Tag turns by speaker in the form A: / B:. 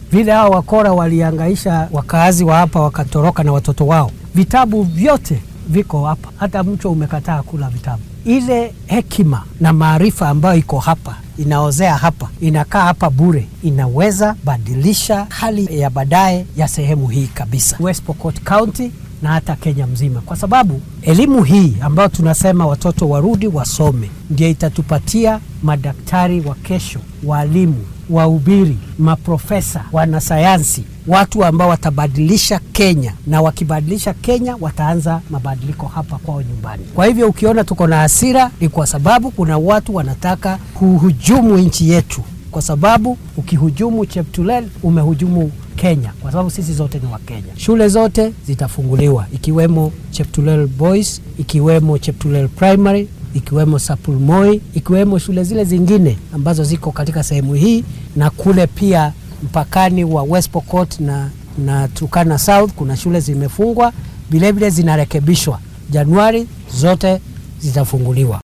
A: vile hao wakora waliangaisha wakaazi wa hapa wakatoroka na watoto wao. Vitabu vyote viko hapa, hata mchwa umekataa kula vitabu. Ile hekima na maarifa ambayo iko hapa inaozea hapa, inakaa hapa bure, inaweza badilisha hali ya baadaye ya sehemu hii kabisa, West Pokot County na hata Kenya mzima, kwa sababu elimu hii ambayo tunasema watoto warudi wasome, ndio itatupatia madaktari wa kesho, walimu, wahubiri, maprofesa, wanasayansi, watu ambao watabadilisha Kenya, na wakibadilisha Kenya wataanza mabadiliko hapa kwao nyumbani. Kwa hivyo ukiona tuko na hasira, ni kwa sababu kuna watu wanataka kuhujumu nchi yetu, kwa sababu ukihujumu Cheptulel umehujumu Kenya kwa sababu sisi zote ni Wakenya. Shule zote zitafunguliwa ikiwemo Cheptulel Boys, ikiwemo Cheptulel Primary, ikiwemo Sapulmoi, ikiwemo shule zile zingine ambazo ziko katika sehemu hii na kule pia mpakani wa West Pokot na, na Turkana South kuna shule zimefungwa, vilevile zinarekebishwa. Januari zote zitafunguliwa.